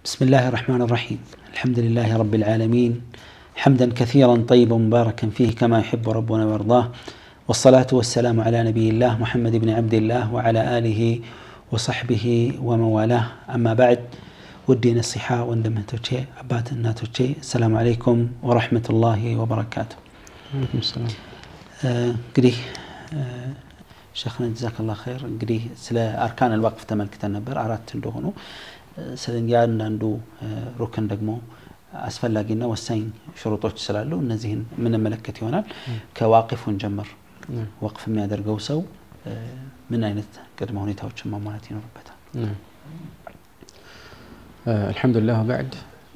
بسم الله الرحمن الرحيم الحمد لله رب العالمين حمدا كثيرا طيبا مباركا فيه كما يحب ربنا ويرضاه والصلاة والسلام على نبي الله محمد بن عبد الله وعلى آله وصحبه ومن والاه أما بعد ودي نصيحة وندمه توتشي أبات توتشي السلام عليكم ورحمة الله وبركاته እንግዲህ ሸክነ ጀዛከላ ኸይር እንግዲህ ስለ አርካን አልዋቅፍ ተመልክተን ነበር አራት እንደሆኑ ስለ እያንዳንዱ ሩክን ደግሞ አስፈላጊና ወሳኝ ሽሩጦች ስላሉ እነዚህን የምንመለከት ይሆናል ከዋቂፉን ጀምር ወቅፍ የሚያደርገው ሰው ምን አይነት ቅድመ ሁኔታዎችን ማሟላት ይኖርበታል አልሐምዱሊላህ ባዕድ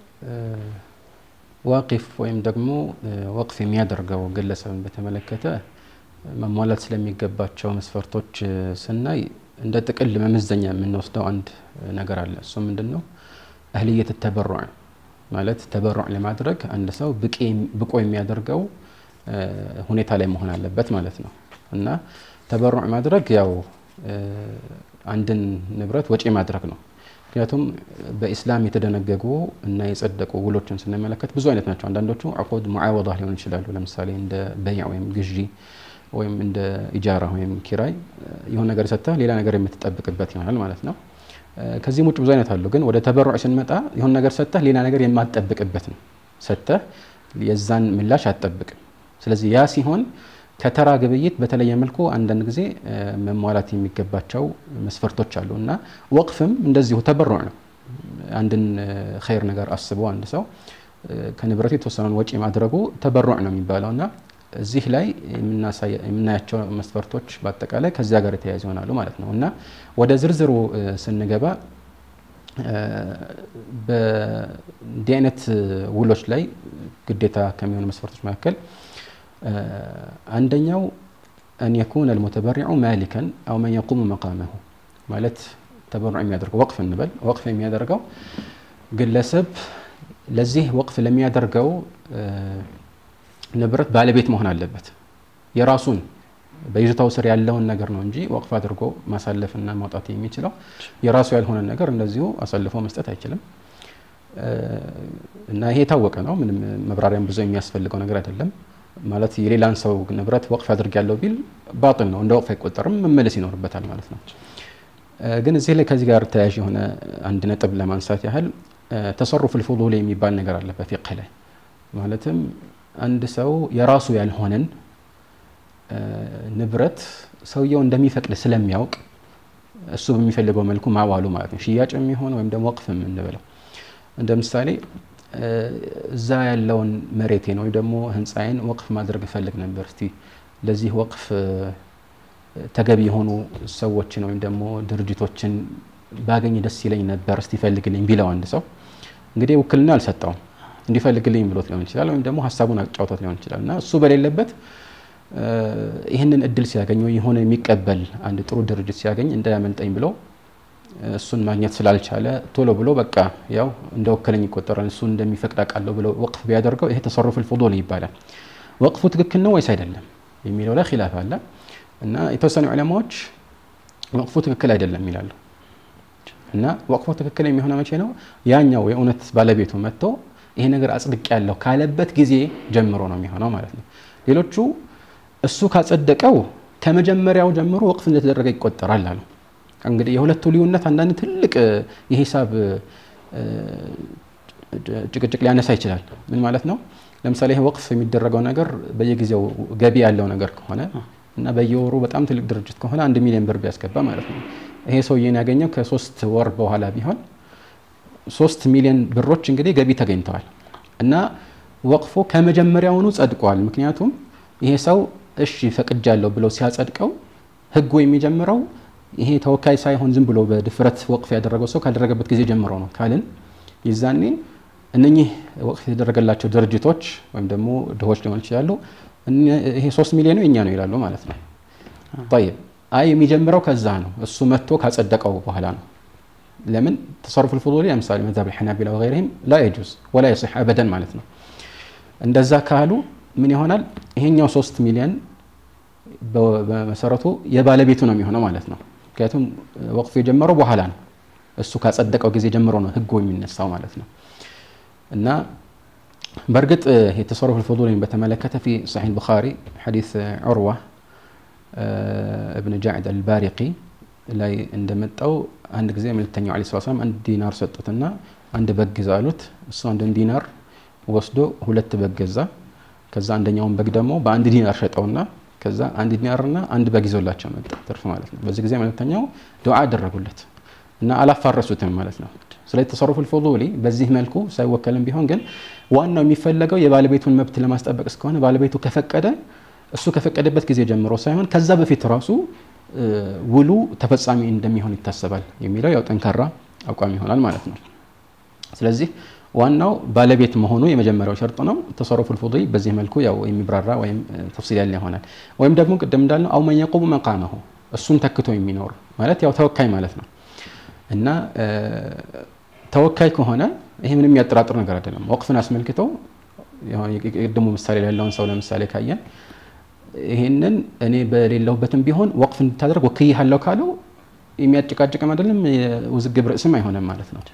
ዋቂፍ ወይም ደግሞ ወቅፍ የሚያደርገው ግለሰብን በተመለከተ መሟላት ስለሚገባቸው መስፈርቶች ስናይ እንደ ጥቅል መመዘኛ የምንወስደው አንድ ነገር አለ እሱ ምንድን ነው እህልየት ተበሩዕ ማለት ተበሩዕ ለማድረግ አንድ ሰው ብቁ የሚያደርገው ሁኔታ ላይ መሆን አለበት ማለት ነው እና ተበሩዕ ማድረግ ያው አንድን ንብረት ወጪ ማድረግ ነው ምክንያቱም በኢስላም የተደነገጉ እና የጸደቁ ውሎችን ስንመለከት ብዙ አይነት ናቸው አንዳንዶቹ አቁድ ሙዓወዳ ሊሆን ይችላሉ ለምሳሌ እንደ በይዕ ወይም ግዢ ወይም እንደ ኢጃራ ወይም ኪራይ የሆነ ነገር ሰጥተህ ሌላ ነገር የምትጠብቅበት ይሆናል ማለት ነው ከዚህም ውጭ ብዙ አይነት አሉ ግን ወደ ተበሩዕ ስንመጣ የሆነ ነገር ሰጥተህ ሌላ ነገር የማትጠብቅበት ነው ሰጥተህ የዛን ምላሽ አትጠብቅም ስለዚህ ያ ሲሆን ከተራ ግብይት በተለየ መልኩ አንዳንድ ጊዜ መሟላት የሚገባቸው መስፈርቶች አሉ እና ወቅፍም እንደዚሁ ተበሩዕ ነው አንድን ኸይር ነገር አስቦ አንድ ሰው ከንብረቱ የተወሰነውን ወጪ ማድረጉ ተበሩዕ ነው የሚባለው እና እዚህ ላይ የምናያቸው መስፈርቶች በአጠቃላይ ከዚያ ጋር የተያያዙ ይሆናሉ ማለት ነው እና ወደ ዝርዝሩ ስንገባ በእንዲህ አይነት ውሎች ላይ ግዴታ ከሚሆኑ መስፈርቶች መካከል አንደኛው አን የኩነ አልሙተበሪዑ ማሊከን አው መን የቁሙ መቃመሁ ማለት ተበሩዕ የሚያደርገው ወቅፍ እንበል ወቅፍ የሚያደርገው ግለሰብ ለዚህ ወቅፍ ለሚያደርገው ንብረት ባለቤት መሆን አለበት የራሱን በይዞታው ስር ያለውን ነገር ነው እንጂ ወቅፍ አድርጎ ማሳለፍና ማውጣት የሚችለው የራሱ ያልሆነ ነገር እንደዚሁ አሳልፎ መስጠት አይችልም እና ይሄ የታወቀ ነው ምንም መብራሪያም ብዙ የሚያስፈልገው ነገር አይደለም ማለት የሌላን ሰው ንብረት ወቅፍ አድርግ ያለው ቢል ባጥል ነው እንደ ወቅፍ አይቆጠርም መመለስ ይኖርበታል ማለት ነው ግን እዚህ ላይ ከዚህ ጋር ተያያዥ የሆነ አንድ ነጥብ ለማንሳት ያህል ተሰሩፍ ልፉሉል የሚባል ነገር አለ በፊቅህ ላይ ማለትም አንድ ሰው የራሱ ያልሆነን ንብረት ሰውየው እንደሚፈቅድ ስለሚያውቅ እሱ በሚፈልገው መልኩ ማዋሉ ማለት ነው ሽያጭ የሚሆን ወይም ደግሞ ወቅፍ የምንበለው እንደ ምሳሌ እዛ ያለውን መሬቴን ወይም ደግሞ ህንፃዬን ወቅፍ ማድረግ እፈልግ ነበር እስቲ ለዚህ ወቅፍ ተገቢ የሆኑ ሰዎችን ወይም ደግሞ ድርጅቶችን ባገኝ ደስ ይለኝ ነበር እስቲ ፈልግልኝ ቢለው አንድ ሰው እንግዲህ ውክልና አልሰጠውም እንዲፈልግልኝ ብሎት ሊሆን ይችላል ወይም ደግሞ ሀሳቡን አጫውቶት ሊሆን ይችላል እና እሱ በሌለበት ይህንን እድል ሲያገኝ ወይ የሆነ የሚቀበል አንድ ጥሩ ድርጅት ሲያገኝ እንዳያመልጠኝ ብሎ እሱን ማግኘት ስላልቻለ ቶሎ ብሎ በቃ ያው እንደ ወከለኝ ይቆጠራል እሱ እንደሚፈቅድ አውቃለሁ ብሎ ወቅፍ ቢያደርገው ይሄ ተሰሩፍ ልፉዱል ይባላል ወቅፉ ትክክል ነው ወይስ አይደለም የሚለው ላይ ኪላፍ አለ እና የተወሰኑ ዑለማዎች ወቅፉ ትክክል አይደለም ይላሉ እና ወቅፉ ትክክል የሚሆነው መቼ ነው ያኛው የእውነት ባለቤቱ መጥቶ ይሄ ነገር አጽድቅ ያለው ካለበት ጊዜ ጀምሮ ነው የሚሆነው ማለት ነው ሌሎቹ እሱ ካጸደቀው ከመጀመሪያው ጀምሮ ወቅፍ እንደተደረገ ይቆጠራል አሉ እንግዲህ የሁለቱ ልዩነት አንዳንድ ትልቅ የሂሳብ ጭቅጭቅ ሊያነሳ ይችላል ምን ማለት ነው ለምሳሌ ይህ ወቅፍ የሚደረገው ነገር በየጊዜው ገቢ ያለው ነገር ከሆነ እና በየወሩ በጣም ትልቅ ድርጅት ከሆነ አንድ ሚሊዮን ብር ቢያስገባ ማለት ነው ይሄ ሰውዬን ያገኘው ከሶስት ወር በኋላ ቢሆን ሶስት ሚሊዮን ብሮች እንግዲህ ገቢ ተገኝተዋል እና ወቅፉ ከመጀመሪያውኑ ጸድቋል ምክንያቱም ይሄ ሰው እሺ ፈቅጃለሁ ብለው ሲያጸድቀው ህጉ የሚጀምረው ይሄ ተወካይ ሳይሆን ዝም ብሎ በድፍረት ወቅፍ ያደረገው ሰው ካደረገበት ጊዜ ጀምሮ ነው ካልን ይዛኔ እነኚህ ወቅፍ የተደረገላቸው ድርጅቶች ወይም ደግሞ ድሆች ሊሆን ይችላሉ ይሄ ሶስት ሚሊዮኑ የኛ ነው ይላሉ ማለት ነው ጠይብ አይ የሚጀምረው ከዛ ነው እሱ መጥቶ ካጸደቀው በኋላ ነው ለምን ተሰሩፍ ልፉሉሊ ለምሳሌ መዛብ ልሐናቢላ ወገይርህም ላ የጁዝ ወላ የصح አበደን ማለት ነው እንደዛ ካሉ ምን ይሆናል ይሄኛው ሶስት ሚሊዮን በመሰረቱ የባለቤቱ ነው የሚሆነው ማለት ነው ምክንያቱም ወቅፉ የጀመረው በኋላ ነው እሱ ካጸደቀው ጊዜ ጀምሮ ነው ህጉ የሚነሳው ማለት ነው እና በእርግጥ የተሰረፉ ልፍዱልን በተመለከተ ፊ ሰሒህ ቡኻሪ ሐዲስ ዑርዋ እብን ጃዕድ አልባሪቂ ላይ እንደመጣው አንድ ጊዜ መልክተኛው ዐለይሂ ሰላም አንድ ዲናር ሰጡትና አንድ በግ ግዛ አሉት። እሱ አንድን ዲናር ወስዶ ሁለት በግ ገዛ። ከዛ አንደኛውን በግ ደግሞ በአንድ ዲናር ሸጠውና ከዛ አንድ ዲናርና አንድ በግ ይዞላቸው መጣ፣ ትርፍ ማለት ነው። በዚህ ጊዜ መልክተኛው ዱዓ አደረጉለት እና አላፋረሱትም ማለት ነው። ስለዚህ ተሰሩፉ ልፉዱሊ በዚህ መልኩ ሳይወከልም ቢሆን ግን ዋናው የሚፈለገው የባለቤቱን መብት ለማስጠበቅ እስከሆነ ባለቤቱ ከፈቀደ እሱ ከፈቀደበት ጊዜ ጀምሮ ሳይሆን ከዛ በፊት ራሱ ውሉ ተፈጻሚ እንደሚሆን ይታሰባል የሚለው ያው ጠንካራ አቋም ይሆናል ማለት ነው። ስለዚህ ዋናው ባለቤት መሆኑ የመጀመሪያው ሸርጥ ነው። ተሰሩፉ ልፉዱሊ በዚህ መልኩ ያው የሚብራራ ወይም ተፍሲል ያለ ይሆናል። ወይም ደግሞ ቅድም እንዳልነው አው መን የቁሙ መቃመሁ እሱን ተክቶ የሚኖር ማለት ያው ተወካይ ማለት ነው እና ተወካይ ከሆነ ይሄ ምንም የሚያጠራጥር ነገር አይደለም። ወቅፍን አስመልክተው የቅድሙ ምሳሌ ላይ ያለውን ሰው ለምሳሌ ካየን ይሄንን እኔ በሌለሁበትም ቢሆን ወቅፍ እንድታደርግ ወክዬሃለሁ ካለው የሚያጨቃጭቅም አይደለም ውዝግብ ርዕስም አይሆንም ማለት ነው።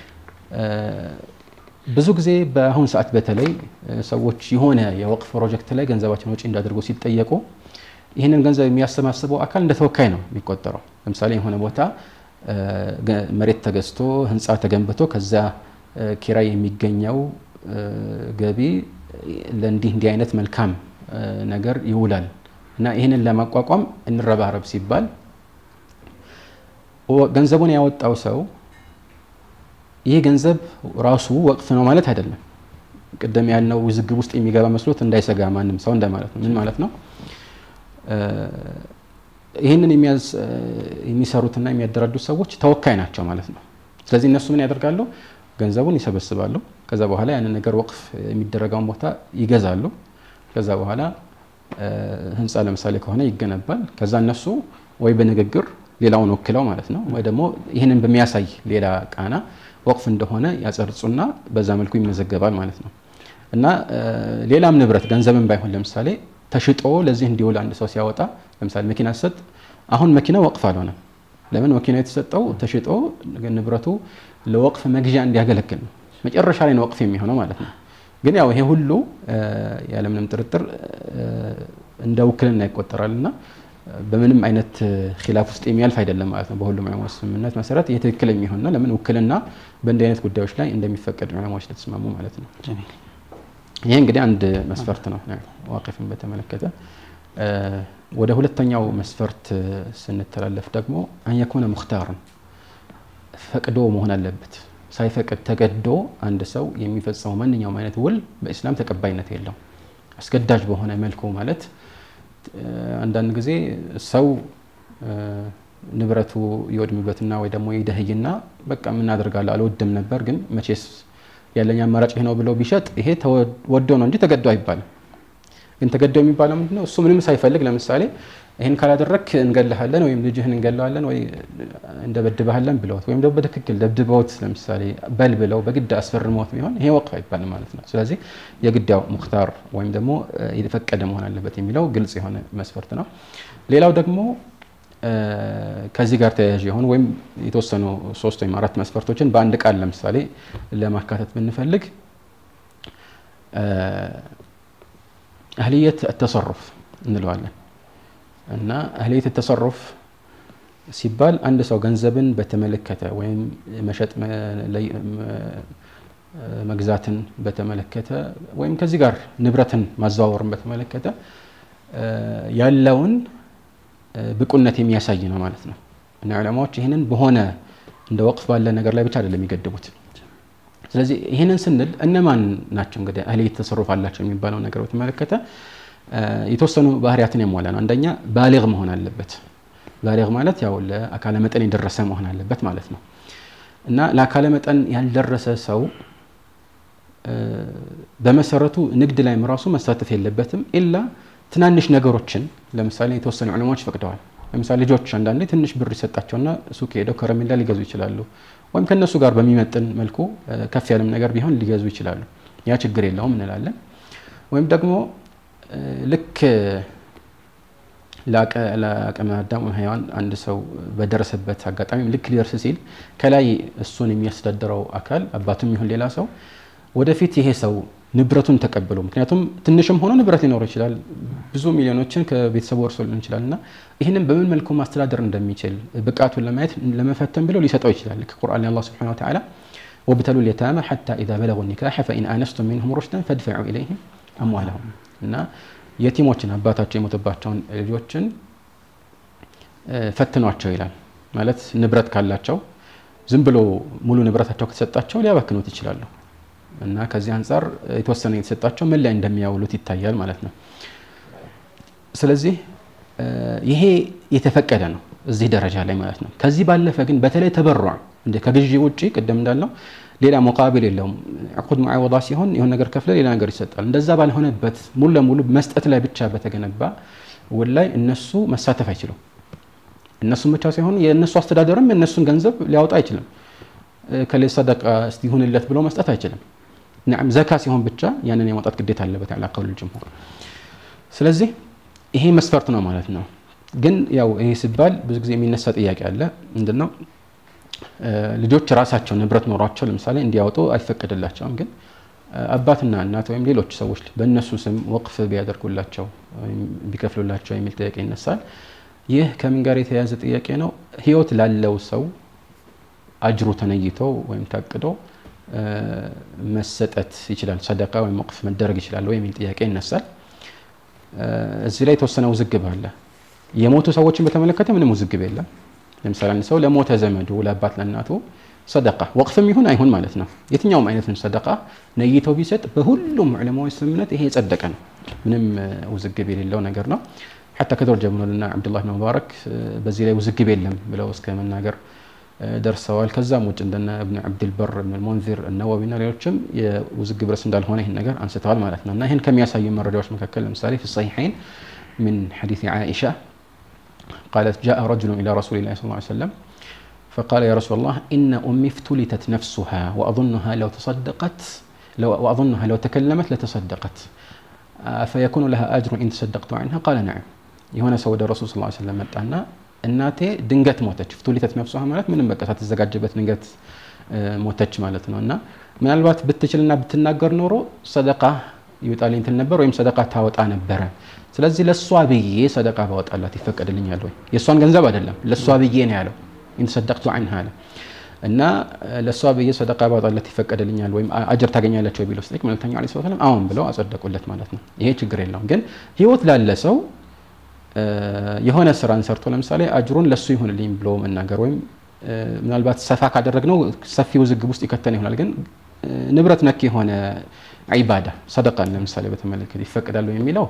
ብዙ ጊዜ በአሁን ሰዓት በተለይ ሰዎች የሆነ የወቅፍ ፕሮጀክት ላይ ገንዘባችን ወጪ እንዳደርጉ ሲጠየቁ ይህንን ገንዘብ የሚያሰባስበው አካል እንደ ተወካይ ነው የሚቆጠረው። ለምሳሌ የሆነ ቦታ መሬት ተገዝቶ ህንፃ ተገንብቶ ከዛ ኪራይ የሚገኘው ገቢ ለእንዲህ እንዲህ አይነት መልካም ነገር ይውላል እና ይህንን ለማቋቋም እንረባረብ ሲባል ገንዘቡን ያወጣው ሰው ይህ ገንዘብ ራሱ ወቅፍ ነው ማለት አይደለም። ቅድም ያልነው ውዝግብ ውስጥ የሚገባ መስሎት እንዳይሰጋ ማንም ሰው እንደማለት ነው። ምን ማለት ነው? ይህንን የሚሰሩትና የሚያደራጁት ሰዎች ተወካይ ናቸው ማለት ነው። ስለዚህ እነሱ ምን ያደርጋሉ? ገንዘቡን ይሰበስባሉ። ከዛ በኋላ ያንን ነገር ወቅፍ የሚደረገውን ቦታ ይገዛሉ። ከዛ በኋላ ህንፃ ለምሳሌ ከሆነ ይገነባል። ከዛ እነሱ ወይ በንግግር ሌላውን ወክለው ማለት ነው ወይ ደግሞ ይህንን በሚያሳይ ሌላ ቃና ወቅፍ እንደሆነ ያጸርጹና በዛ መልኩ ይመዘገባል ማለት ነው። እና ሌላም ንብረት ገንዘብን ባይሆን ለምሳሌ ተሽጦ ለዚህ እንዲውል አንድ ሰው ሲያወጣ ለምሳሌ መኪና ሲሰጥ አሁን መኪና ወቅፍ አልሆነም። ለምን መኪና የተሰጠው ተሽጦ ንብረቱ ለወቅፍ መግዣ እንዲያገለግል ነው። መጨረሻ ላይ ነው ወቅፍ የሚሆነው ማለት ነው። ግን ያው ይሄ ሁሉ ያለምንም ጥርጥር እንደ ውክልና ይቆጠራል እና በምንም አይነት ኪላፍ ውስጥ የሚያልፍ አይደለም ማለት ነው። በሁሉም ዑለማዎች ስምምነት መሰረት ይህ ትክክል የሚሆን ነው። ለምን ውክልና በእንዲህ አይነት ጉዳዮች ላይ እንደሚፈቀድ ዑለማዎች ስለተስማሙ ማለት ነው። ይሄ እንግዲህ አንድ መስፈርት ነው ዋቂፍን በተመለከተ። ወደ ሁለተኛው መስፈርት ስንተላለፍ ደግሞ አንየኩነ ሙክታርን ፈቅዶ መሆን አለበት። ሳይፈቅድ ተገዶ አንድ ሰው የሚፈጸመው ማንኛውም አይነት ውል በኢስላም ተቀባይነት የለው። አስገዳጅ በሆነ መልኩ ማለት አንዳንድ ጊዜ ሰው ንብረቱ ይወድምበትና ወይ ደግሞ ይደህይና በቃ ምን አደርጋለሁ አልወድም ነበር ግን መቼስ ያለኝ አማራጭ ይህ ነው ብለው ቢሸጥ ይሄ ወዶ ነው እንጂ ተገዶ አይባልም። ግን ተገዶ የሚባለው ምንድን ነው? እሱ ምንም ሳይፈልግ ለምሳሌ ይህን ካላደረክ እንገልሃለን ወይም ልጅህን እንገለዋለን ወይ እንደበድበሃለን ብለውት ወይም ደግሞ በትክክል ደብድበውት ለምሳሌ በል ብለው በግድ አስፈርመውት ቢሆን ይሄ ወቅፍ አይባልም ማለት ነው። ስለዚህ የግዳው ሙክታር ወይም ደግሞ የተፈቀደ መሆን አለበት የሚለው ግልጽ የሆነ መስፈርት ነው። ሌላው ደግሞ ከዚህ ጋር ተያያዥ የሆኑ ወይም የተወሰኑ ሶስት ወይም አራት መስፈርቶችን በአንድ ቃል ለምሳሌ ለማካተት ብንፈልግ አህልየት ተሰሩፍ እንለዋለን እና አህልየት ተሰሩፍ ሲባል አንድ ሰው ገንዘብን በተመለከተ ወይም መሸጥ መግዛትን በተመለከተ ወይም ከዚህ ጋር ንብረትን ማዘዋወርን በተመለከተ ያለውን ብቁነት የሚያሳይ ነው ማለት ነው። እና ዑለማዎች ይህንን በሆነ እንደ ወቅፍ ባለ ነገር ላይ ብቻ አይደለም የሚገድቡት። ስለዚህ ይህንን ስንል እነማን ናቸው እንግዲህ አህልየት ተሰሩፍ አላቸው የሚባለው ነገር በተመለከተ የተወሰኑ ባህሪያትን ያሟላ ነው። አንደኛ ባሊግ መሆን አለበት። ባሊግ ማለት ያው ለአካለ መጠን የደረሰ መሆን አለበት ማለት ነው። እና ለአካለ መጠን ያልደረሰ ሰው በመሰረቱ ንግድ ላይም ራሱ መሳተፍ የለበትም ኢላ ትናንሽ ነገሮችን ለምሳሌ የተወሰኑ ዑለማዎች ፈቅደዋል። ለምሳሌ ልጆች አንዳንዴ ትንሽ ብር ይሰጣቸውና ሱቅ ሄደው ከረሜላ ሊገዙ ይችላሉ። ወይም ከእነሱ ጋር በሚመጥን መልኩ ከፍ ያለም ነገር ቢሆን ሊገዙ ይችላሉ። ያ ችግር የለውም እንላለን። ወይም ደግሞ ልክ ለአቅመ አዳም ሔዋን አንድ ሰው በደረሰበት አጋጣሚ ልክ ሊደርስ ሲል ከላይ እሱን የሚያስተዳድረው አካል አባቱም ይሁን ሌላ ሰው ወደፊት ይሄ ሰው ንብረቱን ተቀብሎ ምክንያቱም ትንሽም ሆኖ ንብረት ሊኖረው ይችላል፣ ብዙ ሚሊዮኖችን ከቤተሰቡ ወርሶ ሊሆን ይችላል እና ይህንን በምን መልኩ ማስተዳደር እንደሚችል ብቃቱን ለማየት ለመፈተን ብለው ሊሰጠው ይችላል። ልክ ቁርአን ላይ አላህ ሱብሓነሁ ወተዓላ ወብተሉ ልየታመ ሐታ ኢዛ በለጉ ኒካሐ ፈኢን አነስቱም ሚንሁም ሩሽደን ፈድፈዑ ኢለይሂም አምዋለሁም እና የቲሞችን አባታቸው የሞተባቸውን ልጆችን ፈትኗቸው ይላል። ማለት ንብረት ካላቸው ዝም ብሎ ሙሉ ንብረታቸው ከተሰጣቸው ሊያባክኑት ይችላሉ እና ከዚህ አንጻር የተወሰነ የተሰጣቸው ምን ላይ እንደሚያውሉት ይታያል ማለት ነው። ስለዚህ ይሄ የተፈቀደ ነው እዚህ ደረጃ ላይ ማለት ነው። ከዚህ ባለፈ ግን በተለይ ተበሯ እንደ ከግዢ ውጭ ቅድም እንዳልነው ሌላ ሙቃቢል የለውም። ዕቁድ ሙዓወዳ ሲሆን የሆነ ነገር ከፍለ ሌላ ነገር ይሰጣል። እንደዛ ባልሆነበት ሙሉ ለሙሉ መስጠት ላይ ብቻ በተገነባ ውል ላይ እነሱ መሳተፍ አይችሉም። እነሱም ብቻ ሳይሆን የእነሱ አስተዳደርም የእነሱን ገንዘብ ሊያወጣ አይችልም። ከሌ ሰደቃ ይሁንለት ብሎ መስጠት አይችልም። ናም ዘካ ሲሆን ብቻ ያንን የማውጣት ግዴታ አለበት አላ ቀውል ጅምሁር። ስለዚህ ይሄ መስፈርት ነው ማለት ነው። ግን ያው ይሄ ሲባል ብዙ ጊዜ የሚነሳ ጥያቄ አለ። ምንድነው ልጆች ራሳቸው ንብረት ኖሯቸው ለምሳሌ እንዲያወጡ አይፈቀድላቸውም። ግን አባትና እናት ወይም ሌሎች ሰዎች በእነሱ ስም ወቅፍ ቢያደርጉላቸው ቢከፍሉላቸው የሚል ጥያቄ ይነሳል። ይህ ከምን ጋር የተያያዘ ጥያቄ ነው? ህይወት ላለው ሰው አጅሩ ተነይቶ ወይም ታቅዶ መሰጠት ይችላል፣ ሰደቃ ወይም ወቅፍ መደረግ ይችላል ወይ የሚል ጥያቄ ይነሳል። እዚህ ላይ የተወሰነ ውዝግብ አለ። የሞቱ ሰዎችን በተመለከተ ምንም ውዝግብ የለም። ለምሳሌ አንድ ሰው ለሞተ ዘመዱ ለአባት ለእናቱ ሰደቃ ወቅፍም ይሁን አይሁን ማለት ነው የትኛውም አይነት ሰደቃ ነይተው ቢሰጥ በሁሉም ዑለማዎች ስምምነት ይሄ የጸደቀ ነው። ምንም ውዝግብ የሌለው ነገር ነው። ሐታ ከድሮ ጀምሮ ልና ዓብዱላህ ብን ሙባረክ በዚህ ላይ ውዝግብ የለም ብለው እስከ መናገር ደርሰዋል። ከዛም ውጭ እንደነ እብን ዓብድልበር እብን ልሙንዚር እነወዊና ሌሎችም የውዝግብ ርዕስ እንዳልሆነ ይህን ነገር አንስተዋል ማለት ነው እና ይህን ከሚያሳዩ መረጃዎች መካከል ለምሳሌ ፊ ሰሒሐይን ምን ሐዲስ ዓኢሻ قالت جاء رجل إلى رسول الله صلى الله عليه وسلم فقال يا رسول الله إن أمي افتلتت نفسها وأظنها لو تصدقت لو وأظنها لو تكلمت لتصدقت فيكون لها أجر إن تصدقت عنها قال نعم የሆነ ሰው ወደ ረሱል ስ ሰለም መጣና እናቴ ድንገት ሞተች ፍቱሊተት ነፍሷ ማለት ምንም በቃ ሳትዘጋጅበት ድንገት ሞተች ማለት ነው እና ምናልባት ብትችልና ብትናገር ኖሮ ሰደቃ ይወጣልኝ ትል ነበር ወይም ሰደቃ ታወጣ ነበረ ስለዚህ ለእሷ ብዬ ሰደቃ ባወጣላት ይፈቀድልኛል ወይ የእሷን ገንዘብ አይደለም ለእሷ ብዬ ነው ያለው ኢንተሰደቅቱ አንሃ አለ እና ለእሷ ብዬ ሰደቃ ባወጣላት ይፈቀድልኛል ወይም አጀር ታገኛለች ወይ ቢለው ስጠይቅ መልክተኛው ዐለይሂ ሰላም አሁን ብለው አጸደቁለት ማለት ነው ይሄ ችግር የለውም ግን ህይወት ላለ ሰው የሆነ ስራን ሰርቶ ለምሳሌ አጅሩን ለሱ ይሁንልኝ ብሎ መናገር ወይም ምናልባት ሰፋ ካደረግነው ሰፊ ውዝግብ ውስጥ ይከተን ይሆናል ግን ንብረት ነክ የሆነ ዒባዳ ሰደቃን ለምሳሌ በተመለከተ ይፈቅዳሉ የሚለው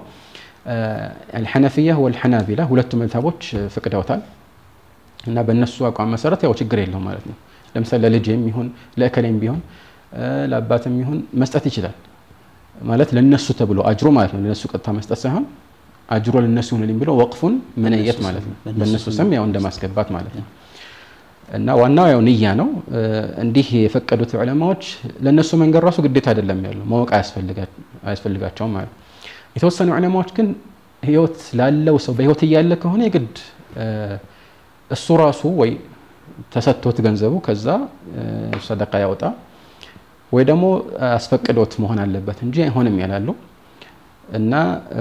አልሐነፊያ ወልሐናቢላ ሁለቱ መዝሀቦች ፍቅደውታል እና በእነሱ አቋም መሰረት ያው ችግር የለውም ማለት ነው ለምሳሌ ለልጅም ይሁን ለእከሌም ቢሆን ለአባትም ይሁን መስጠት ይችላል ማለት ለነሱ ተብሎ አጅሮ ማለት ነው ለነሱ ቀጥታ መስጠት ሳይሆን አጅሮ ለነሱ ይሁንልኝ ብሎ ወቅፉን መነየት ማለት ነው በእነሱ ስም ያው እንደማስገባት ማለት ነው እና ዋናው ያው ንያ ነው እንዲህ የፈቀዱት ዑለማዎች ለእነሱ መንገድ ራሱ ግዴታ አይደለም ያለው ማወቅ አያስፈልጋቸውም ማለት የተወሰኑ ዑለማዎች ግን ህይወት ላለው ሰው በህይወት እያለ ከሆነ የግድ እሱ ራሱ ወይ ተሰጥቶት ገንዘቡ ከዛ ሰደቃ ያወጣ ወይ ደግሞ አስፈቅዶት መሆን አለበት እንጂ አይሆንም ያላሉ እና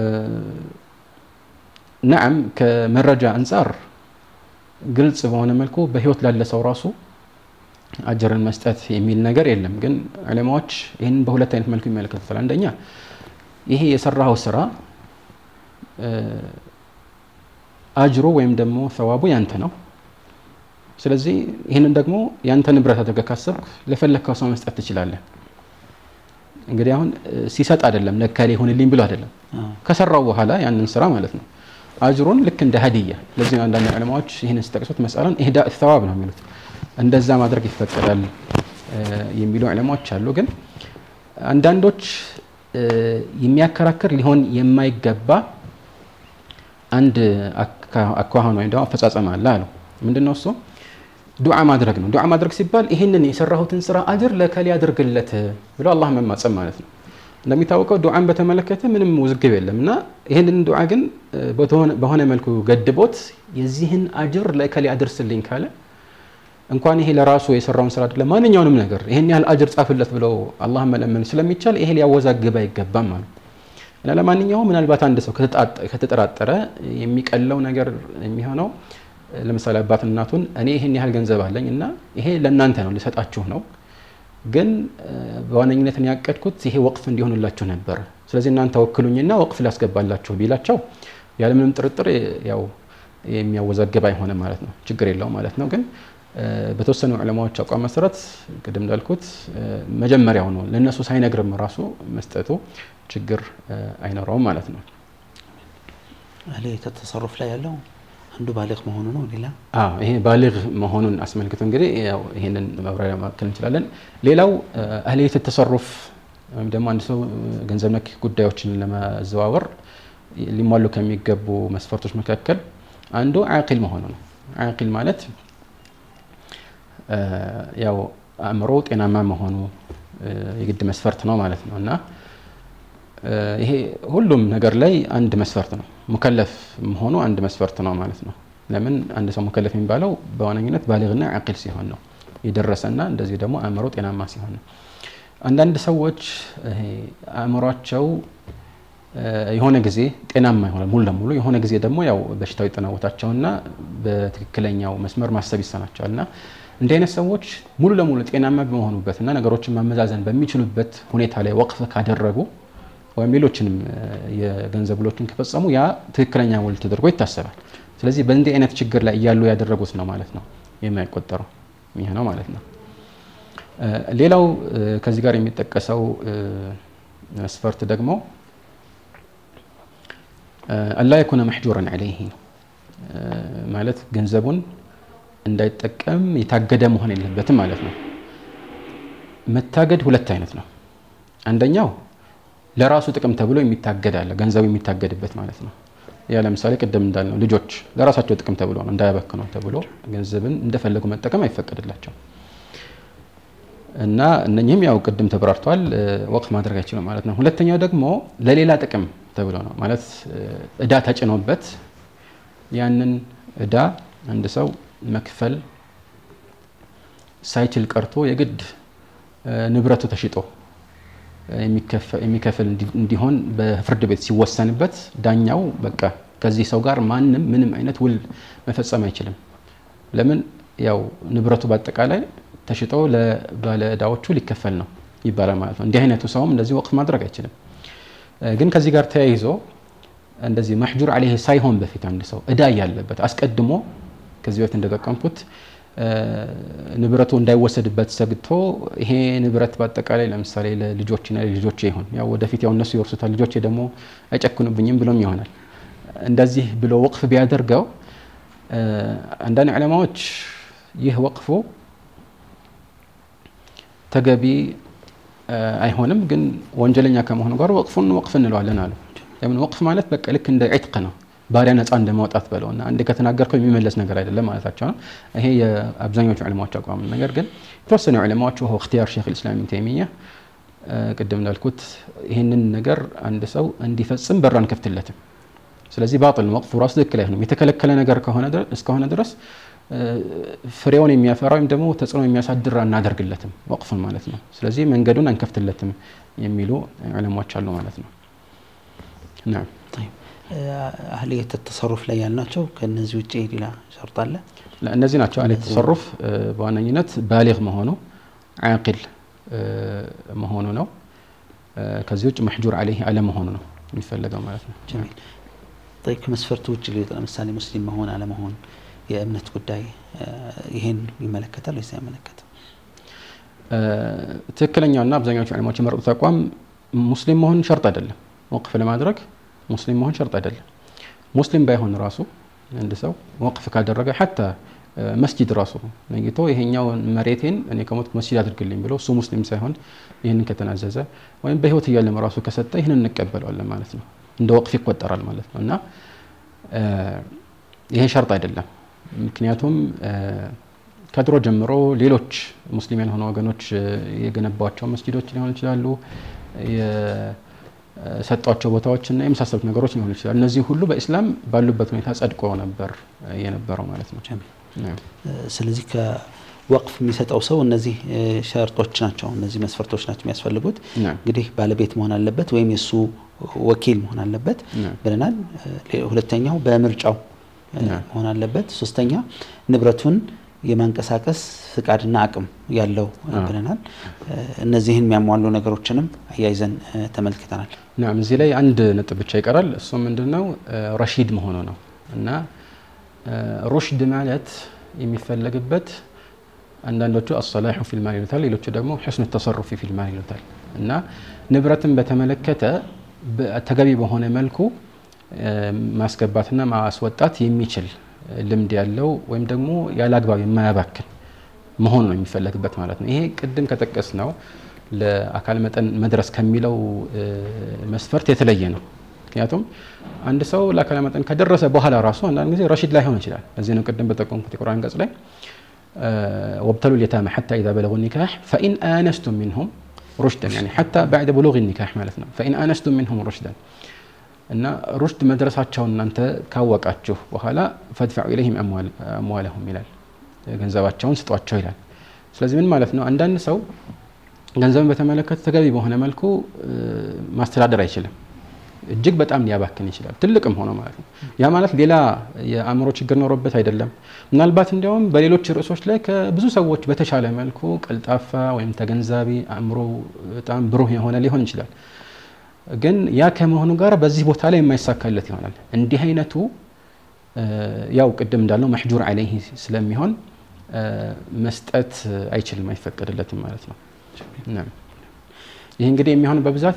ነዓም ከመረጃ አንጻር ግልጽ በሆነ መልኩ በህይወት ላለ ሰው ራሱ አጅርን መስጠት የሚል ነገር የለም። ግን ዑለማዎች ይህንን በሁለት አይነት መልኩ ይመለከቱታል። አንደኛ ይሄ የሰራኸው ስራ አጅሮ ወይም ደግሞ ሰዋቡ ያንተ ነው። ስለዚህ ይህንን ደግሞ ያንተ ንብረት አድርገህ ካሰብክ ለፈለግከው ሰው መስጠት ትችላለህ። እንግዲህ አሁን ሲሰጥ አይደለም ለካሌ ይሁንልኝ ብሎ አይደለም ከሰራው በኋላ ያንን ስራ ማለት ነው አጅሩን ልክ እንደ ሀዲያ ለዚህ ነው አንዳንድ ዑለማዎች ይህንን ሲጠቅሱት መስአላን ኢህዳ ተዋብ ነው የሚሉት እንደዛ ማድረግ ይፈቀዳል የሚሉ ዑለማዎች አሉ። ግን አንዳንዶች የሚያከራክር ሊሆን የማይገባ አንድ አኳኋን ወይም ደግሞ አፈጻጸም አለ አሉ። ምንድን ነው እሱ? ዱዓ ማድረግ ነው። ዱዓ ማድረግ ሲባል ይህንን የሰራሁትን ስራ አጅር ለከሌ አድርግለት ብሎ አላህ መማጸም ማለት ነው። እንደሚታወቀው ዱዓን በተመለከተ ምንም ውዝግብ የለም እና ይህንን ዱዓ ግን በሆነ መልኩ ገድቦት የዚህን አጅር ለእከሌ አድርስልኝ ካለ እንኳን ይሄ ለራሱ የሰራውን ስራ አይደለም ማንኛውንም ነገር ይሄን ያህል አጅር ጻፍለት ብለው አላህ መለመን ስለሚቻል ይሄ ሊያወዛግብ አይገባም ማለት እና ለማንኛውም ምናልባት አንድ ሰው ከተጠራጠረ የሚቀለው ነገር የሚሆነው ለምሳሌ አባት እናቱን እኔ ይሄን ያህል ገንዘብ አለኝ እና ይሄ ለእናንተ ነው ሊሰጣችሁ ነው ግን በዋነኝነት ያቀድኩት ይሄ ወቅፍ እንዲሆንላችሁ ነበር ስለዚህ እናንተ ወክሉኝና ወቅፍ ሊያስገባላችሁ ቢላቸው ያለምንም ጥርጥር ያው የሚያወዛግብ አይሆንም ማለት ነው ችግር የለው ማለት ነው ግን በተወሰኑ ዕለማዎች አቋም መሰረት ቅድም እንዳልኩት መጀመሪያው ነው ለእነሱ ሳይነግርም ራሱ መስጠቱ ችግር አይኖረውም ማለት ነው አህልየተ ተሰሩፍ ላይ ያለው አንዱ ባሊግ መሆኑ ነው ሌላ ይሄ ባሊግ መሆኑን አስመልክቶ እንግዲህ ያው ይሄንን ማብራሪያ ማከል እንችላለን ሌላው አህልየተ ተሰሩፍ ወይም ደግሞ አንድ ሰው ገንዘብ ነክ ጉዳዮችን ለማዘዋወር ሊሟሉ ከሚገቡ መስፈርቶች መካከል አንዱ አቂል መሆኑ ነው አቂል ማለት ያው አእምሮ ጤናማ መሆኑ የግድ መስፈርት ነው ማለት ነው እና ይሄ ሁሉም ነገር ላይ አንድ መስፈርት ነው ሙከለፍ መሆኑ አንድ መስፈርት ነው ማለት ነው ለምን አንድ ሰው ሙከለፍ የሚባለው በዋነኝነት ባሊግና አቂል ሲሆን ነው የደረሰና እንደዚህ ደግሞ አእምሮ ጤናማ ሲሆን ነው አንዳንድ ሰዎች አእምሯቸው የሆነ ጊዜ ጤናማ ይሆናል ሙሉ ለሙሉ የሆነ ጊዜ ደግሞ ያው በሽታው ይጠናወታቸውና በትክክለኛው መስመር ማሰብ ይሰናቸዋል እና እንዲህ አይነት ሰዎች ሙሉ ለሙሉ ጤናማ በመሆኑበትና ነገሮችን ማመዛዘን በሚችሉበት ሁኔታ ላይ ወቅፍ ካደረጉ ወይም ሌሎችንም የገንዘብ ውሎችን ከፈጸሙ ያ ትክክለኛ ውል ተደርጎ ይታሰባል ስለዚህ በእንዲህ አይነት ችግር ላይ እያሉ ያደረጉት ነው ማለት ነው የማይቆጠረው ይህ ነው ማለት ነው ሌላው ከዚህ ጋር የሚጠቀሰው መስፈርት ደግሞ አላ የኩነ መሕጁረን ዐለይህ ማለት ገንዘቡን እንዳይጠቀም የታገደ መሆን የለበትም ማለት ነው መታገድ ሁለት አይነት ነው አንደኛው ለራሱ ጥቅም ተብሎ የሚታገድ አለ ገንዘቡ የሚታገድበት ማለት ነው ያ ለምሳሌ ቅድም እንዳልነው ልጆች ለራሳቸው ጥቅም ተብሎ ነው እንዳያበክነው ተብሎ ገንዘብን እንደፈለጉ መጠቀም አይፈቀድላቸው እና እነኚህም ያው ቅድም ተብራርቷል ወቅፍ ማድረግ አይችሉም ማለት ነው ሁለተኛው ደግሞ ለሌላ ጥቅም ተብሎ ነው ማለት እዳ ተጭኖበት ያንን እዳ አንድ ሰው መክፈል ሳይችል ቀርቶ የግድ ንብረቱ ተሽጦ የሚከፍል እንዲሆን በፍርድ ቤት ሲወሰንበት ዳኛው በቃ ከዚህ ሰው ጋር ማንም ምንም አይነት ውል መፈጸም አይችልም ለምን ያው ንብረቱ በአጠቃላይ ተሽጦ ለባለ እዳዎቹ ሊከፈል ነው ይባላል ማለት ነው እንዲህ አይነቱ ሰውም እንደዚህ ወቅፍ ማድረግ አይችልም ግን ከዚህ ጋር ተያይዞ እንደዚህ መሕጁር አለይህ ሳይሆን በፊት አንድ ሰው እዳ ያለበት አስቀድሞ ከዚህ በፊት እንደጠቀምኩት ንብረቱ እንዳይወሰድበት ሰግቶ ይሄ ንብረት በአጠቃላይ ለምሳሌ ለልጆችና ለልጆቼ ይሆን ያው ወደፊት ያው እነሱ ይወርሱታል ልጆቼ ደግሞ አይጨክኑብኝም ብሎም ይሆናል እንደዚህ ብሎ ወቅፍ ቢያደርገው አንዳንድ ዕለማዎች ይህ ወቅፉ ተገቢ አይሆንም ግን ወንጀለኛ ከመሆኑ ጋር ወቅፉን ወቅፍ እንለዋለን አሉ ለምን ወቅፍ ማለት በቃ ልክ እንደ ዒትቅ ነው ባሪያ ነፃ እንደማውጣት በለው እና አንዴ ከተናገርከው የሚመለስ ነገር አይደለም ማለታቸው ነው ይሄ የአብዛኞቹ ዕለማዎች አቋም ነገር ግን የተወሰኑ ዕለማዎች ወ እክትያር ሼክ ልእስላም ብን ተይሚያ ቅድም እንዳልኩት ይህንን ነገር አንድ ሰው እንዲፈጽም በር አንከፍትለትም ስለዚህ ባጥል ነው ወቅፉ ራሱ ትክክል አይሆንም የተከለከለ ነገር እስከሆነ ድረስ ፍሬውን የሚያፈራ ወይም ደግሞ ተጽዕኖ የሚያሳድር አናደርግለትም ወቅፉን ማለት ነው ስለዚህ መንገዱን አንከፍትለትም የሚሉ ዕለማዎች አሉ ማለት ነው ናም አህልየት ተሰሩፍ ላይ ያልናቸው ከነዚህ ውጭ ሌላ ሸርጥ አለ እነዚህ ናቸው አህልየት ተሰሩፍ በዋነኝነት ባሊግ መሆኑ አቂል መሆኑ ነው ከዚህ ውጭ መሕጁር አለይህ አለመሆኑ ነው የሚፈለገው ማለት ነው ጀሚል ከመስፈርቱ ውጭ ሊወጣ ለምሳሌ ሙስሊም መሆን አለመሆን የእምነት ጉዳይ ይሄን ይመለከታል ወይስ አይመለከትም ትክክለኛውና አብዛኛዎቹ ዕለማዎች የመረጡት አቋም ሙስሊም መሆን ሸርጥ አይደለም ወቅፍ ለማድረግ ሙስሊም መሆን ሸርጥ አይደለም ሙስሊም ባይሆን ራሱ አንድ ሰው ወቅፍ ካደረገ ሐታ መስጂድ ራሱ ነይቶ ይሄኛውን መሬቴን እኔ ከሞት መስጂድ አድርግልኝ ብሎ እሱ ሙስሊም ሳይሆን ይህንን ከተናዘዘ ወይም በህይወት እያለም ራሱ ከሰጠ ይህንን እንቀበለዋለን ማለት ነው እንደ ወቅፍ ይቆጠራል ማለት ነው እና ይሄ ሸርጥ አይደለም ምክንያቱም ከድሮ ጀምሮ ሌሎች ሙስሊም ያልሆኑ ወገኖች የገነባቸው መስጂዶች ሊሆኑ ይችላሉ የሰጧቸው ቦታዎችና የመሳሰሉት ነገሮች ሊሆኑ ይችላል። እነዚህ ሁሉ በኢስላም ባሉበት ሁኔታ ጸድቆ ነበር የነበረው ማለት ነው። ስለዚህ ከወቅፍ የሚሰጠው ሰው እነዚህ ሸርጦች ናቸው፣ እነዚህ መስፈርቶች ናቸው የሚያስፈልጉት። እንግዲህ ባለቤት መሆን አለበት ወይም የእሱ ወኪል መሆን አለበት ብለናል። ሁለተኛው በምርጫው መሆን አለበት። ሶስተኛ ንብረቱን የማንቀሳቀስ ፍቃድና አቅም ያለው ብለናል። እነዚህን የሚያሟሉ ነገሮችንም አያይዘን ተመልክተናል። ናም እዚህ ላይ አንድ ነጥብ ብቻ ይቀራል። እሱ ምንድን ነው? ረሺድ መሆኑ ነው እና ሩሽድ ማለት የሚፈለግበት አንዳንዶቹ አሰላሑ ፊልማል ይሉታል፣ ሌሎቹ ደግሞ ሕስኑ ተሰሩፊ ፊልማል ይሉታል እና ንብረትን በተመለከተ ተገቢ በሆነ መልኩ ማስገባትና ማስወጣት የሚችል ልምድ ያለው ወይም ደግሞ ያለ አግባብ የማያባክን መሆኑ ነው የሚፈለግበት ማለት ነው። ይሄ ቅድም ከጠቀስ ነው ለአካል መጠን መድረስ ከሚለው መስፈርት የተለየ ነው። ምክንያቱም አንድ ሰው ለአካል መጠን ከደረሰ በኋላ ራሱ አንዳንድ ጊዜ ረሺድ ላይሆን ይችላል። ለዚህ ነው ቅድም በጠቆምኩት የቁርአን አንቀጽ ላይ ወብተሉ ልየታመ ሐታ ኢዛ በለጉ ኒካህ ፈኢን አነስቱም ሚንሁም ሩሽደን ያኒ ሐታ ባዕደ ብሉግ ኒካህ ማለት ነው። ፈኢን አነስቱም ሚንሁም ሩሽደን እና ሩሽድ መድረሳቸውን እናንተ ካወቃችሁ በኋላ ፈድፈዑ ኢለይሂም አምዋለሁም ይላል፣ ገንዘባቸውን ስጧቸው ይላል። ስለዚህ ምን ማለት ነው? አንዳንድ ሰው ገንዘብን በተመለከተ ተገቢ በሆነ መልኩ ማስተዳደር አይችልም። እጅግ በጣም ሊያባክን ይችላል፣ ትልቅም ሆኖ ማለት ነው። ያ ማለት ሌላ የአእምሮ ችግር ኖሮበት አይደለም። ምናልባት እንዲያውም በሌሎች ርዕሶች ላይ ከብዙ ሰዎች በተሻለ መልኩ ቀልጣፋ ወይም ተገንዛቢ አእምሮ በጣም ብሩህ የሆነ ሊሆን ይችላል። ግን ያ ከመሆኑ ጋር በዚህ ቦታ ላይ የማይሳካለት ይሆናል። እንዲህ አይነቱ ያው ቅድም እንዳልነው መሕጁር ዐለይህ ስለሚሆን መስጠት አይችልም፣ አይፈቀድለትም ማለት ነው። ይህ እንግዲህ የሚሆን በብዛት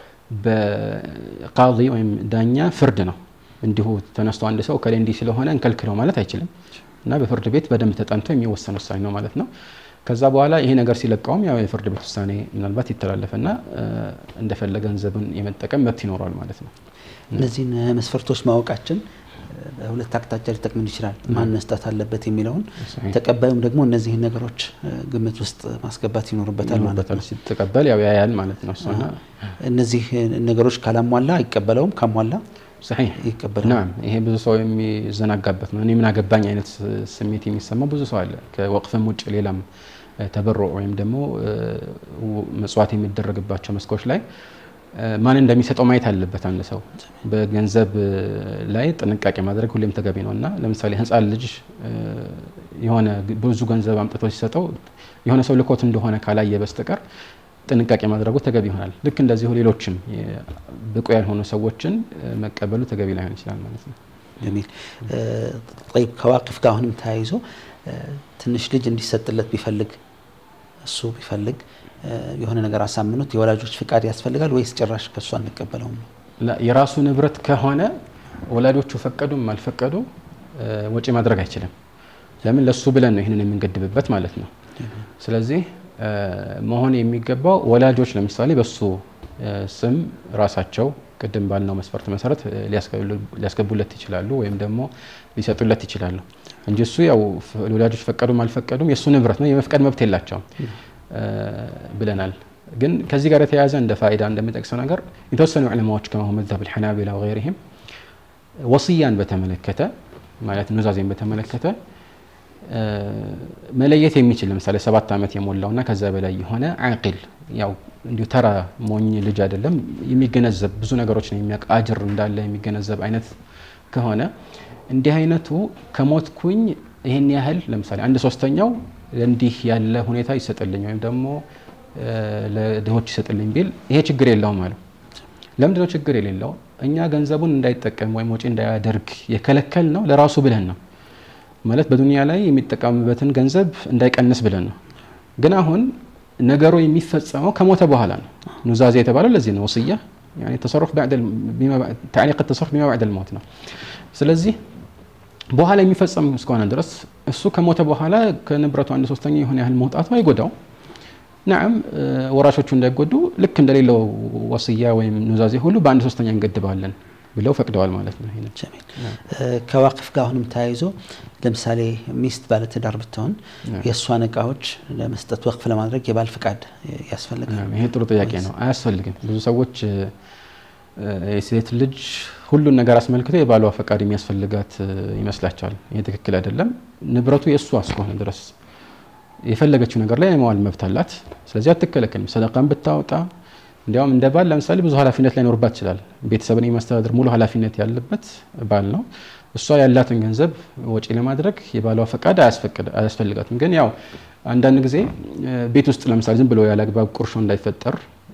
በቃዲ ወይም ዳኛ ፍርድ ነው። እንዲሁ ተነስቶ አንድ ሰው ከላይ እንዲህ ስለሆነ እንከልክለው ማለት አይችልም እና በፍርድ ቤት በደንብ ተጠንቶ የሚወሰን ውሳኔ ነው ማለት ነው። ከዛ በኋላ ይሄ ነገር ሲለቀውም ያው የፍርድ ቤት ውሳኔ ምናልባት ይተላለፍና እንደፈለገ ገንዘብን የመጠቀም መብት ይኖረዋል ማለት ነው። እነዚህን መስፈርቶች ማወቃችን በሁለት አቅጣጫ ሊጠቅምን ይችላል። ማን መስጠት አለበት የሚለውን ተቀባዩም ደግሞ እነዚህን ነገሮች ግምት ውስጥ ማስገባት ይኖርበታል ማለት ነው። ሲተቀበል ያው ያያል ማለት ነው። እሱና እነዚህ ነገሮች ካላሟላ አይቀበለውም፣ ካሟላ ሰሒህ ይቀበላል። ናም ይሄ ብዙ ሰው የሚዘናጋበት ነው። እኔ ምን አገባኝ አይነት ስሜት የሚሰማው ብዙ ሰው አለ። ከወቅፍም ውጭ ሌላም ተበሮ ወይም ደግሞ መጽዋት የሚደረግባቸው መስኮች ላይ ማን እንደሚሰጠው ማየት አለበት። አንድ ሰው በገንዘብ ላይ ጥንቃቄ ማድረግ ሁሌም ተገቢ ነው እና ለምሳሌ ሕፃን ልጅ የሆነ ብዙ ገንዘብ አምጥቶ ሲሰጠው የሆነ ሰው ልኮት እንደሆነ ካላየ በስተቀር ጥንቃቄ ማድረጉ ተገቢ ይሆናል። ልክ እንደዚሁ ሌሎችም ብቁ ያልሆኑ ሰዎችን መቀበሉ ተገቢ ላይሆን ይችላል ማለት ነው። ጀሚል ጠይብ ከዋቅፍ ጋር አሁንም ተያይዞ ትንሽ ልጅ እንዲሰጥለት ቢፈልግ እሱ ቢፈልግ የሆነ ነገር አሳምኑት የወላጆች ፍቃድ ያስፈልጋል ወይስ ጭራሽ ከእሱ አንቀበለውም ነው? የራሱ ንብረት ከሆነ ወላጆቹ ፈቀዱም አልፈቀዱ ወጪ ማድረግ አይችልም። ለምን ለሱ ብለን ነው ይህንን የምንገድብበት ማለት ነው። ስለዚህ መሆን የሚገባው ወላጆች ለምሳሌ በሱ ስም ራሳቸው ቅድም ባልነው መስፈርት መሰረት ሊያስገቡለት ይችላሉ ወይም ደግሞ ሊሰጡለት ይችላሉ እንጂ እሱ ያው ወላጆች ፈቀዱም አልፈቀዱም የእሱ ንብረት ነው፣ የመፍቀድ መብት የላቸውም ብለናል። ግን ከዚህ ጋር የተያያዘ እንደ ፋይዳ እንደሚጠቅሰው ነገር የተወሰኑ ዕለማዎች ከመሆ መዝሀብ ልሐናቢላ ወገይሪህም ወስያን በተመለከተ ማለት ኑዛዜን በተመለከተ መለየት የሚችል ለምሳሌ ሰባት ዓመት የሞላውና ከዛ በላይ የሆነ አቂል ያው እንዲሁ ተራ ሞኝ ልጅ አይደለም፣ የሚገነዘብ ብዙ ነገሮች ነው የሚያውቅ አጅር እንዳለ የሚገነዘብ አይነት ከሆነ እንዲህ አይነቱ ከሞትኩኝ ይህን ያህል ለምሳሌ አንድ ሶስተኛው እንዲህ ያለ ሁኔታ ይሰጥልኝ ወይም ደግሞ ለድሆች ይሰጥልኝ ቢል ይሄ ችግር የለውም አሉ። ለምንድነው ችግር የሌለው? እኛ ገንዘቡን እንዳይጠቀም ወይም ወጪ እንዳያደርግ የከለከል ነው ለራሱ ብለን ነው ማለት በዱንያ ላይ የሚጠቀምበትን ገንዘብ እንዳይቀንስ ብለን ነው። ግን አሁን ነገሩ የሚፈጸመው ከሞተ በኋላ ነው። ኑዛዜ የተባለው ለዚህ ነው። ወስያ ተሰሩፍ ታዕሊቅ ተሰሩፍ ቢማ ባዕደል ሞት ነው። ስለዚህ በኋላ የሚፈጸም እስከሆነ ድረስ እሱ ከሞተ በኋላ ከንብረቱ አንድ ሶስተኛ የሆነ ያህል መውጣቱ አይጎዳው። ናም ወራሾቹ እንዳይጎዱ ልክ እንደሌለው ወስያ ወይም ኑዛዜ ሁሉ በአንድ ሶስተኛ እንገድባለን ብለው ፈቅደዋል ማለት ነው። ይሄንን ጀሚል ከዋቅፍ ጋር አሁንም ተያይዞ ለምሳሌ ሚስት ባለትዳር ብትሆን የእሷን እቃዎች ለመስጠት ወቅፍ ለማድረግ የባል ፍቃድ ያስፈልጋል። ይሄ ጥሩ ጥያቄ ነው። አያስፈልግም። ብዙ ሰዎች የሴት ልጅ ሁሉን ነገር አስመልክቶ የባሏ ፈቃድ የሚያስፈልጋት ይመስላቸዋል። ይሄ ትክክል አይደለም። ንብረቱ የእሷ እስከሆነ ድረስ የፈለገችው ነገር ላይ የመዋል መብት አላት። ስለዚህ አትከለከልም። ሰደቃን ብታወጣ እንዲያውም እንደ ባል ለምሳሌ ብዙ ኃላፊነት ላይኖርባት ይችላል። ቤተሰብን የማስተዳደር ሙሉ ኃላፊነት ያለበት ባል ነው። እሷ ያላትን ገንዘብ ወጪ ለማድረግ የባሏ ፈቃድ አያስፈልጋትም። ግን ያው አንዳንድ ጊዜ ቤት ውስጥ ለምሳሌ ዝም ብሎ ያለ አግባብ ቁርሾ እንዳይፈጠር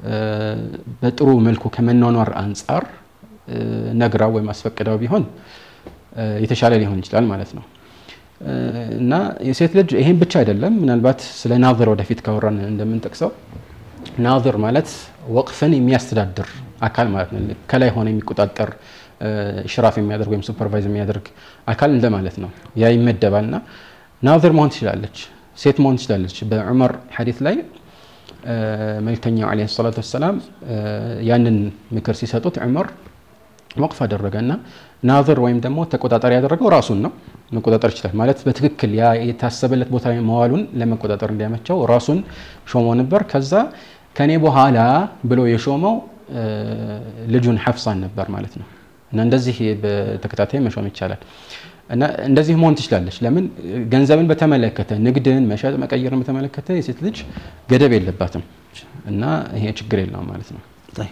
በጥሩ መልኩ ከመኗኗር አንጻር ነግራው ወይም አስፈቅዳው ቢሆን የተሻለ ሊሆን ይችላል ማለት ነው። እና የሴት ልጅ ይሄን ብቻ አይደለም። ምናልባት ስለ ናዝር ወደፊት ካወራን እንደምንጠቅሰው ናዝር ማለት ወቅፍን የሚያስተዳድር አካል ማለት ነው። ከላይ ሆነ የሚቆጣጠር ሽራፍ የሚያደርግ ወይም ሱፐርቫይዝ የሚያደርግ አካል እንደማለት ነው። ያ ይመደባል ና ናዝር መሆን ትችላለች፣ ሴት መሆን ትችላለች። በዑመር ሐዲት ላይ መልክተኛው ዓለይሂ ሰላቱ ወሰላም ያንን ምክር ሲሰጡት ዑመር ወቅፍ አደረገ እና ናዝር ወይም ደግሞ ተቆጣጣሪ ያደረገው ራሱን ነው። መቆጣጠር ይችላል ማለት በትክክል ያ የታሰበለት ቦታ መዋሉን ለመቆጣጠር እንዲያመቸው ራሱን ሾሞ ነበር። ከዛ ከኔ በኋላ ብሎ የሾመው ልጁን ሐፍሳን ነበር ማለት ነው። እና እንደዚህ በተከታታይ መሾም ይቻላል። እና እንደዚህ መሆን ትችላለች። ለምን ገንዘብን በተመለከተ ንግድን፣ መሸጥ፣ መቀየርን በተመለከተ የሴት ልጅ ገደብ የለባትም እና ይሄ ችግር የለውም ማለት ነው።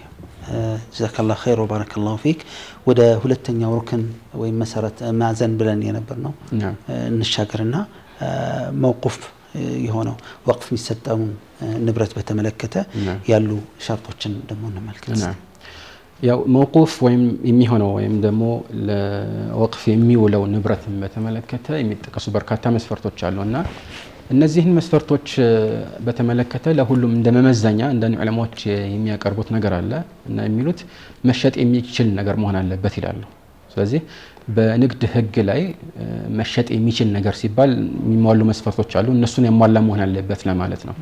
ጀዛከላሁ ኸይር ወባረከላሁ ፊክ። ወደ ሁለተኛው ሩክን ወይም መሰረት ማዕዘን ብለን የነበር ነው እንሻገርና መውቁፍ የሆነው ወቅፍ የሚሰጠውን ንብረት በተመለከተ ያሉ ሸርጦችን ደግሞ እንመልከት። ያው መውቁፍ ወይም የሚሆነው ወይም ደግሞ ለወቅፍ የሚውለው ንብረትን በተመለከተ የሚጠቀሱ በርካታ መስፈርቶች አሉ እና እነዚህን መስፈርቶች በተመለከተ ለሁሉም እንደ መመዘኛ አንዳንድ ዑለማዎች የሚያቀርቡት ነገር አለ እና የሚሉት መሸጥ የሚችል ነገር መሆን አለበት ይላሉ። ስለዚህ በንግድ ሕግ ላይ መሸጥ የሚችል ነገር ሲባል የሚሟሉ መስፈርቶች አሉ። እነሱን ያሟላ መሆን አለበት ለማለት ነው።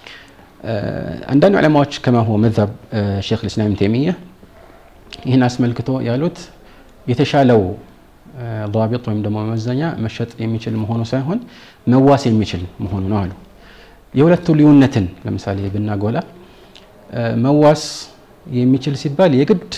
አንዳንድ ዑለማዎች ከማሆ መዛብ ሼክ ልእስላም ተይሚያ ይህን አስመልክቶ ያሉት የተሻለው ضابط ወይም ደግሞ መመዘኛ መሸጥ የሚችል መሆኑ ሳይሆን መዋስ የሚችል መሆኑ ነው አሉ። የሁለቱ ልዩነትን ለምሳሌ ብናጎላ መዋስ የሚችል ሲባል የግድ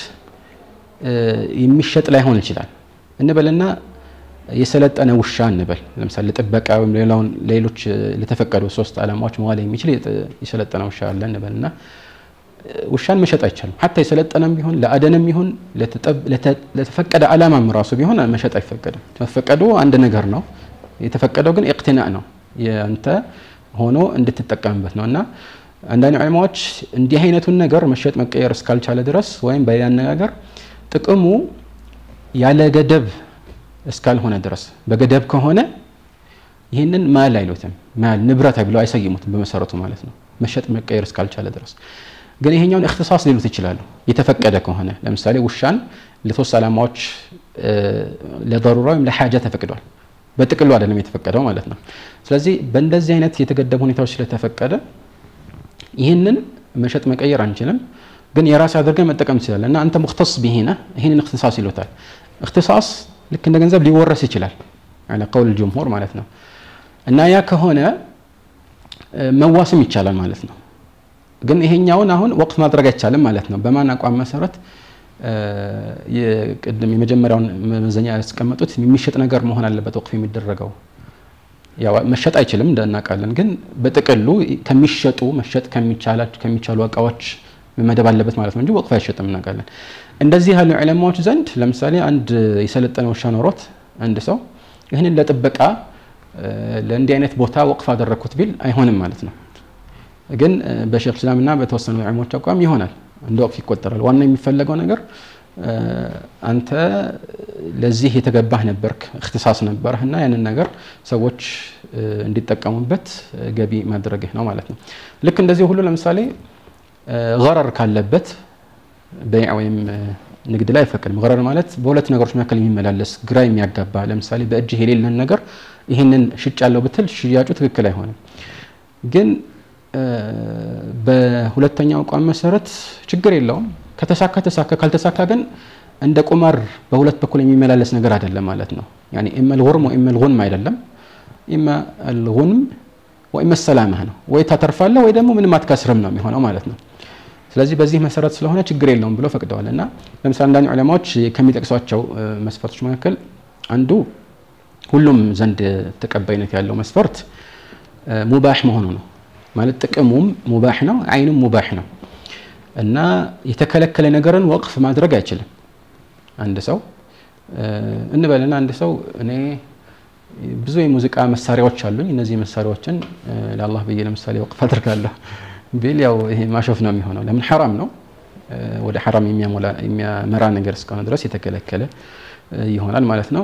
የሚሸጥ ላይሆን ይችላል እንበልና የሰለጠነ ውሻ እንበል ለምሳሌ ለጥበቃ ወይም ሌላውን ሌሎች ለተፈቀዱ ሶስት ዓላማዎች መዋል የሚችል የሰለጠነ ውሻ አለ እንበልና ውሻን መሸጥ አይቻልም። ሀታ የሰለጠነም ቢሆን ለአደንም ቢሆን ለተፈቀደ ዓላማም ራሱ ቢሆን መሸጥ አይፈቀድም። መፈቀዱ አንድ ነገር ነው። የተፈቀደው ግን ኢቅትናእ ነው፣ የአንተ ሆኖ እንድትጠቀምበት ነው እና አንዳንድ ዑለማዎች እንዲህ አይነቱን ነገር መሸጥ መቀየር እስካልቻለ ድረስ ወይም በሌላ አነጋገር ጥቅሙ ያለ ገደብ እስካልሆነ ድረስ በገደብ ከሆነ ይህንን ማል አይሉትም። ማል ንብረት ብለው አይሰይሙትም በመሰረቱ ማለት ነው፣ መሸጥ መቀየር እስካልቻለ ድረስ ግን ይሄኛውን እክትሳስ ሊሉት ይችላሉ። የተፈቀደ ከሆነ ለምሳሌ ውሻን ለሶስት ዓላማዎች ለضሩራ ወይም ለሓጃ ተፈቅዷል። በጥቅሉ አይደለም የተፈቀደው ማለት ነው። ስለዚህ በእንደዚህ አይነት የተገደቡ ሁኔታዎች ስለተፈቀደ ይህንን መሸጥ መቀየር አንችልም፣ ግን የራስ አድርገን መጠቀም ትችላለን እና አንተ ሙክተስ ቢሂነ ይህንን እክትሳስ ይሉታል። እክትሳስ ልክ እንደ ገንዘብ ሊወረስ ይችላል አለ ቀውል ጅምሁር ማለት ነው እና ያ ከሆነ መዋስም ይቻላል ማለት ነው። ግን ይሄኛውን አሁን ወቅፍ ማድረግ አይቻልም ማለት ነው። በማን አቋም መሰረት ቅድም የመጀመሪያውን መመዘኛ ያስቀመጡት የሚሸጥ ነገር መሆን አለበት ወቅፍ የሚደረገው ያው መሸጥ አይችልም እንደናውቃለን። ግን በጥቅሉ ከሚሸጡ መሸጥ ከሚቻሉ እቃዎች መመደብ አለበት ማለት ነው እንጂ ወቅፍ አይሸጥም እናውቃለን። እንደዚህ ያሉ ዑለማዎች ዘንድ ለምሳሌ አንድ የሰለጠነ ውሻ ኖሮት አንድ ሰው ይህንን ለጥበቃ ለእንዲህ አይነት ቦታ ወቅፍ አደረግኩት ቢል አይሆንም ማለት ነው። ግን በሼክ እስላምና በተወሰኑ ዑለሞች አቋም ይሆናል፣ እንደ ወቅፍ ይቆጠራል። ዋና የሚፈለገው ነገር አንተ ለዚህ የተገባህ ነበርክ፣ እክትሳስ ነበርህ እና ያንን ነገር ሰዎች እንዲጠቀሙበት ገቢ ማድረግህ ነው ማለት ነው። ልክ እንደዚህ ሁሉ ለምሳሌ ገረር ካለበት በይዕ ወይም ንግድ ላይ አይፈቅድም። ገረር ማለት በሁለት ነገሮች መካከል የሚመላለስ ግራ የሚያጋባ ለምሳሌ በእጅህ የሌለን ነገር ይህንን ሽጭ ያለው ብትል ሽያጩ ትክክል አይሆንም። ግን በሁለተኛው አቋም መሰረት ችግር የለውም። ከተሳካ ተሳካ፣ ካልተሳካ ግን እንደ ቁማር በሁለት በኩል የሚመላለስ ነገር አይደለም ማለት ነው። ያኒ ኢማ አልጉርም ወኢማ አልጉንም አይደለም። ኢማ አልጉንም ወኢማ ሰላማህ ነው። ወይ ታተርፋለህ ወይ ደግሞ ምንም አትከስርም ነው የሚሆነው ማለት ነው። ስለዚህ በዚህ መሰረት ስለሆነ ችግር የለውም ብሎ ፈቅደዋል። እና ለምሳሌ አንዳንድ ዑለማዎች ከሚጠቅሷቸው መስፈርቶች መካከል አንዱ ሁሉም ዘንድ ተቀባይነት ያለው መስፈርት ሙባህ መሆኑ ነው። ማለት ጥቅሙም ሙባህ ነው፣ አይኑም ሙባህ ነው እና የተከለከለ ነገርን ወቅፍ ማድረግ አይችልም። አንድ ሰው እንበልና አንድ ሰው እኔ ብዙ የሙዚቃ መሳሪያዎች አሉኝ፣ እነዚህ መሳሪያዎችን ለአላህ ብዬ ለምሳሌ ወቅፍ አድርጋለሁ ቢል ያው ይሄ ማሾፍ ነው የሚሆነው። ለምን ሐራም ነው፣ ወደ ሐራም የሚያመራ ነገር እስከሆነ ድረስ የተከለከለ ይሆናል ማለት ነው።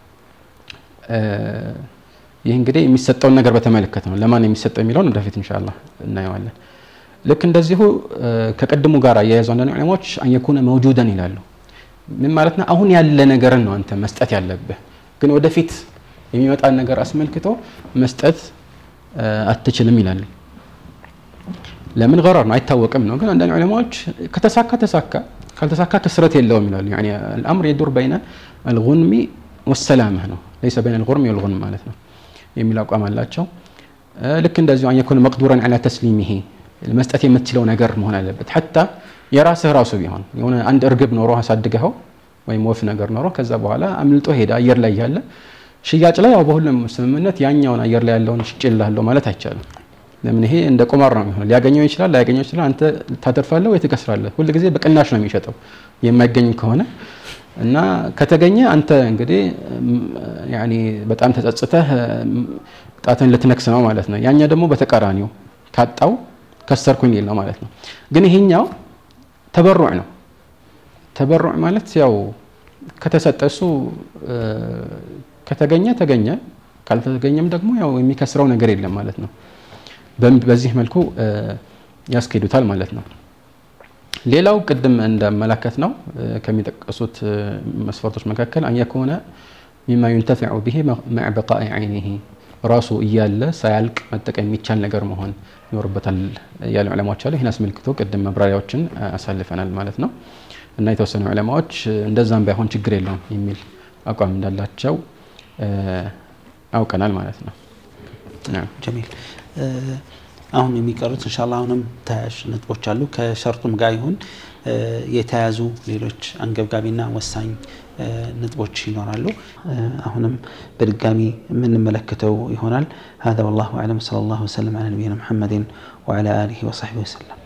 ይህ እንግዲህ የሚሰጠውን ነገር በተመለከተ ነው። ለማን የሚሰጠው የሚለውን ወደፊት ኢንሻአላህ እናየዋለን። ልክ እንደዚሁ ከቅድሙ ጋር አያይዘው አንዳንድ ዑለማዎች አንየኩነ መውጁደን ይላሉ። ምን ማለት ነው? አሁን ያለ ነገርን ነው አንተ መስጠት ያለብህ፣ ግን ወደፊት የሚመጣን ነገር አስመልክቶ መስጠት አትችልም ይላሉ። ለምን ገረር ነው አይታወቅም ነው። ግን አንዳንድ ዑለማዎች ከተሳካ ተሳካ፣ ካልተሳካ ክስረት የለውም ይላሉ። ያኒ አልአምር የዱር በይነ አልጉንሚ ወሰላመህ ነው ለይሰ በይነ አልጉርሚ ወልጉንም ማለት ነው የሚል አቋም አላቸው። ልክ እንደዚሁ አንየኩነ መቅዱረን ዐላ ተስሊሚሂ መስጠት የምትችለው ነገር መሆን አለበት። ሐታ የራስህ ራሱ ቢሆን የሆነ አንድ እርግብ ኖሮ አሳድገኸው ወይም ወፍ ነገር ኖሮ ከዛ በኋላ አምልጦ ሄደ አየር ላይ ያለ ሽያጭ ላይ ያው በሁሉም ስምምነት ያኛውን አየር ላይ ያለውን ሽጭልሃለሁ ማለት አይቻልም። ለምን ይሄ እንደ ቁማር ነው የሚሆነው። ሊያገኘው ይችላል፣ ላያገኘው ይችላል። አንተ ታተርፋለህ ወይ ትከስራለህ። ሁል ጊዜ በቅናሽ ነው የሚሸጠው የማይገኝ ከሆነ እና ከተገኘ አንተ እንግዲህ ያኔ በጣም ተጸጽተህ ጣትን ልትነክስ ነው ማለት ነው። ያኛ ደግሞ በተቃራኒው ካጣው ከሰርኩኝ ሊል ነው ማለት ነው። ግን ይሄኛው ተበሩዕ ነው። ተበሩዕ ማለት ያው ከተሰጠ እሱ ከተገኘ ተገኘ፣ ካልተገኘም ደግሞ ያው የሚከስረው ነገር የለም ማለት ነው። በዚህ መልኩ ያስኬዱታል ማለት ነው። ሌላው ቅድም እንደመላከት ነው ከሚጠቀሱት መስፈርቶች መካከል አን የኮነ ሚማ ዩንተፊዑ ብሂ መዕ በቃኢ ዓይኒሂ ራሱ እያለ ሳያልቅ መጠቀም የሚቻል ነገር መሆን ይኖርበታል ያሉ ዑለማዎች አሉ። ይህን አስመልክቶ ቅድም መብራሪያዎችን አሳልፈናል ማለት ነው እና የተወሰኑ ዑለማዎች እንደዛም ባይሆን ችግር የለውም የሚል አቋም እንዳላቸው አውቀናል ማለት ነው። ጀሚል አሁን የሚቀሩት እንሻላ አሁንም ተያያዥ ነጥቦች አሉ። ከሸርጡም ጋር ይሁን የተያዙ ሌሎች አንገብጋቢና ወሳኝ ነጥቦች ይኖራሉ። አሁንም በድጋሚ የምንመለከተው ይሆናል። هذا والله أعلم صلى الله وسلم على نبينا محمد وعلى آله وصحبه وسلم